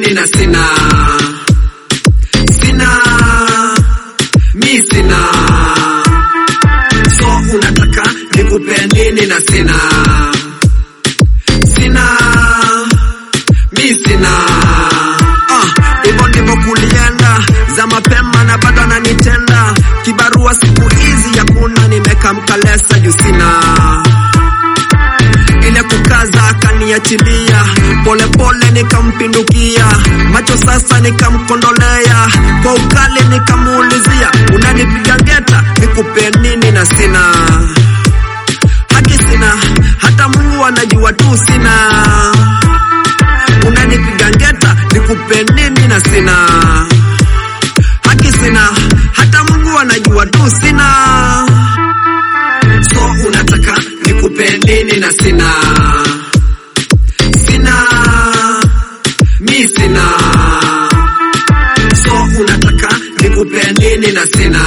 nini na sina sina mi sina so unataka nikupe nini na sina sina mi sina ah, hivyo ndivyo kulienda za mapema na bado ananitenda kibarua siku hizi yakuna nimekamkalesa juu sina ile kukaza akaniachilia polepole nikampindukia macho sasa nikamkondolea kwa ukali nikamuulizia unanipiga ngeta nikupe nini na sina haki sina hata mungu anajua tu sina unanipiga ngeta nikupe nini na sina haki sina hata mungu anajua tu sina so unataka nikupe nini na sina sina mi sina so unataka nikupe nini na sina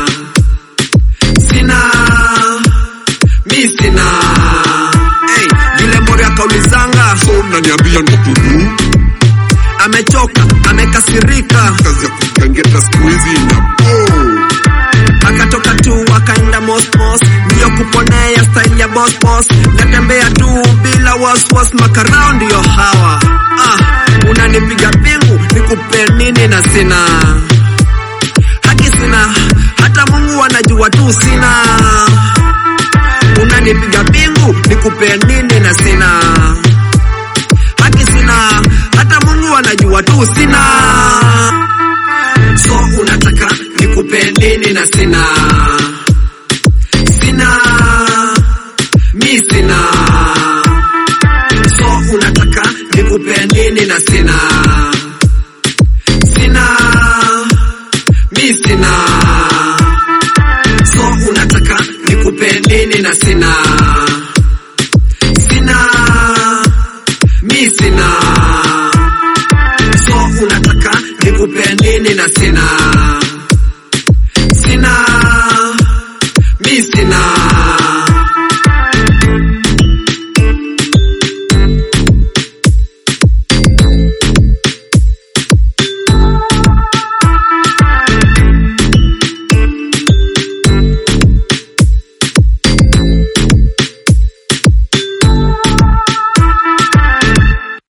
sina mi sina hey, yule mori akaulizanga so unaniambia ndo tudu amechoka amekasirika kazi ya kukangeta siku hizi ina po akatoka tu akaenda mosmos ndiyo kuponea style ya bosbos natembea tu bila waswas makarao ndiyo hawa ah, unanipiga pingu nikupe nini na sina haki sina hata mungu anajua tu sina unanipiga pingu nikupe nini na sina haki sina hata mungu anajua tu sina so unataka nikupe nini na sina sina mi sina so unataka nikupe nini na sina sina mi sina so unataka nikupe nini na sina sina mi sina so unataka nikupe nini na sina